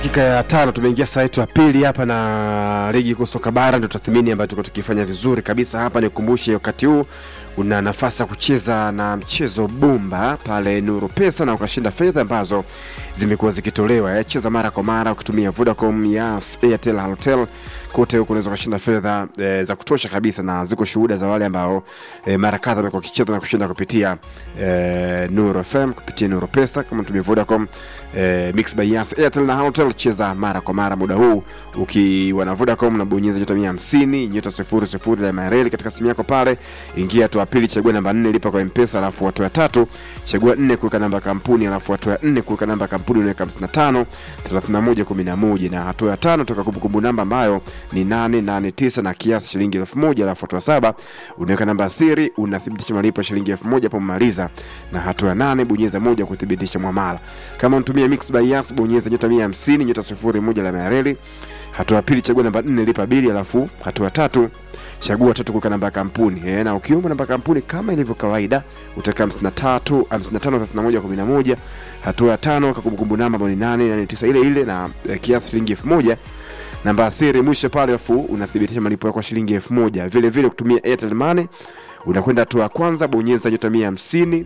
dakika ya tano tumeingia saa yetu ya pili hapa na ligi kuu soka bara ndio tathmini ambayo tuko tukifanya vizuri kabisa hapa nikumbushe wakati huu una nafasi ya kucheza na mchezo bumba pale nuru pesa na ukashinda fedha ambazo zimekuwa zikitolewa eh, cheza mara kwa mara ukitumia vodacom yas airtel halotel kote huko unaweza ukashinda fedha e, za kutosha kabisa na ziko shuhuda za wale ambao e, mara kadha wamekuwa wakicheza na kushinda kupitia e, nuru fm kupitia nuru pesa kama tumia vodacom e, mix by yas airtel na halotel cheza mara kwa mara muda huu ukiwa na vodacom nabonyeza nyota mia hamsini nyota sifuri sifuri la mareli katika simu yako pale ingia hatua ya pili chagua namba nne lipa kwa mpesa alafu hatua ya tatu chagua nne kuweka namba ya kampuni alafu hatua ya nne kuweka namba ya kampuni unaweka 55 31 11 na hatua ya tano toka kumbukumbu namba ambayo ni 889 na kiasi shilingi elfu moja alafu hatua saba unaweka namba ya siri unathibitisha malipo ya shilingi elfu moja hapo umemaliza na hatua ya nane bonyeza moja kuthibitisha mwamala kama unatumia mix by yas bonyeza nyota 150 nyota sifuri moja la mareli hatua ya pili chagua namba nne lipa bili alafu hatua ya tatu chagua tatu kuweka namba ya kampuni e, na ukiomba namba ya kampuni kama ilivyo kawaida utaweka 53 55 31 11 hatua ya tano kakumbukumbu namba ambayo ni 889 ile ile na e, kiasi shilingi elfu moja namba ya siri mwisho pale afu unathibitisha malipo yako ya shilingi elfu moja vile vile kutumia airtel money unakwenda hatua ya kwanza bonyeza nyota mia hamsini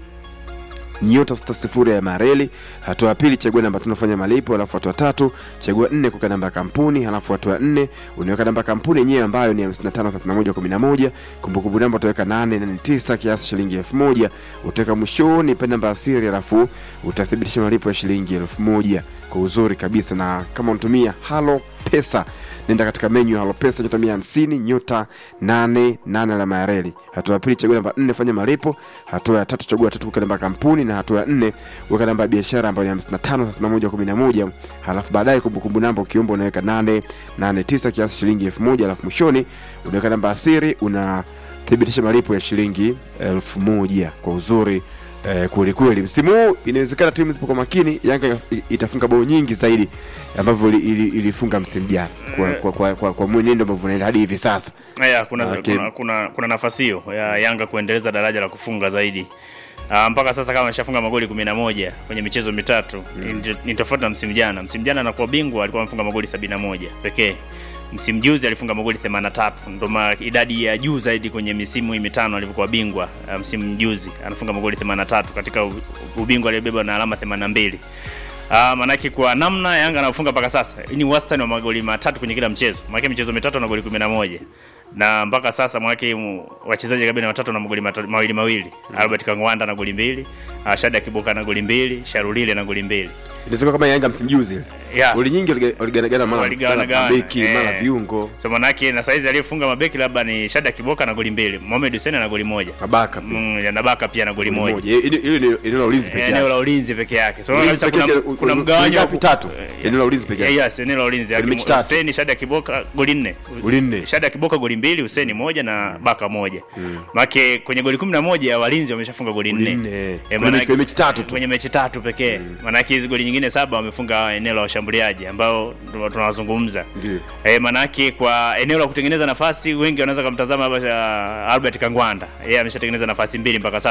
nyota sita sifuri ya mareli hatua ya pili chagua namba tano fanya malipo alafu hatua tatu chagua nne kuweka namba ya kampuni halafu hatua ya nne unaweka namba ya kampuni yenyewe ambayo ni 553111 kumbukumbu namba utaweka 889 kiasi shilingi elfu moja utaweka mwishoni pe namba ya siri alafu utathibitisha malipo ya shilingi elfu moja kwa uzuri kabisa na kama unatumia halo pesa nenda katika menyu ya halo pesa nyota mia hamsini nyota nane nane alama ya reli hatua ya pili chagua namba nne fanya malipo hatua ya tatu chagua tatu weka namba ya kampuni na hatua ya nne weka namba ya biashara ambayo ni hamsini na tano thelathini na moja kumi na moja halafu baadaye kumbukumbu namba ukiomba unaweka nane nane tisa kiasi shilingi elfu moja halafu mwishoni unaweka namba ya siri unathibitisha malipo ya shilingi elfu moja kwa uzuri eh, kweli kweli msimu huu inawezekana timu zipo makini yanga itafunga bao nyingi zaidi ambavyo ili- ili- ilifunga msimu jana kwa, kwa, kwa, kwa, kwa mwenendo ambavyo unaenda hadi hivi sasa ya, kuna, Okay. kuna, kuna, kuna nafasi hiyo ya Yanga kuendeleza daraja la kufunga zaidi. Uh, mpaka sasa kama ameshafunga magoli 11 kwenye michezo mitatu mm. ni tofauti na msimu jana. Msimu jana anakuwa bingwa alikuwa amefunga magoli 71 pekee. Msimu juzi alifunga magoli 83, ndo ma- idadi ya juu zaidi kwenye misimu hii mitano alivyokuwa bingwa. Uh, msimu juzi anafunga magoli 83 katika u- ubingwa aliyobeba na alama 82. Uh, manake kwa namna Yanga anafunga mpaka sasa hii ni wastani wa magoli matatu kwenye kila mchezo. Manake michezo mitatu na goli 11 na mpaka sasa mwake mu- wachezaji kabisa watatu na magoli mata- mawili mawili mm. Albert Kangwanda na goli mbili uh, Shada Kiboka na goli mbili Sharulile na goli mbili inawezekana kama yanga msimu juzi Yeah. goli nyingi waliga- waliganagana mara Waligawana- mara gawana, mabeki eh. mara viungo so manake na saizi aliyefunga mabeki labda ni Shada Kiboka na goli mbili Mohamed Hussein na goli moja mabaka pia. mm, ya Nabaka pia na goli Goli moja moja. Hili- hili ni eneo la ulinzi peke eneo yake la ulinzi peke yake so Ulinzi sasa peke kuna, yake, kuna u- mgawanyo wa ngapi? ku- Tatu. eh, Eneo la ulinzi peke yake. yes eneo la ulinzi Kwenye mechi tatu. Hussein Shada Kiboka goli nne Goli nne. Shada Kiboka goli mbili Hussein moja na Baka moja make kwenye goli 11 walinzi wameshafunga goli Goli nne nne. Eh, Kwenye maana- mechi- kwenye mechi tatu tu. kwenye mechi tatu pekee maanake hizi goli nyingine saba wamefunga eneo la washambuliaji ambao ndo tunawazungumza Ndio. e, maanake kwa eneo la kutengeneza nafasi wengi wanaweza kumtazama hapa ah, Albert Kangwanda yeye ameshatengeneza nafasi mbili mpaka sasa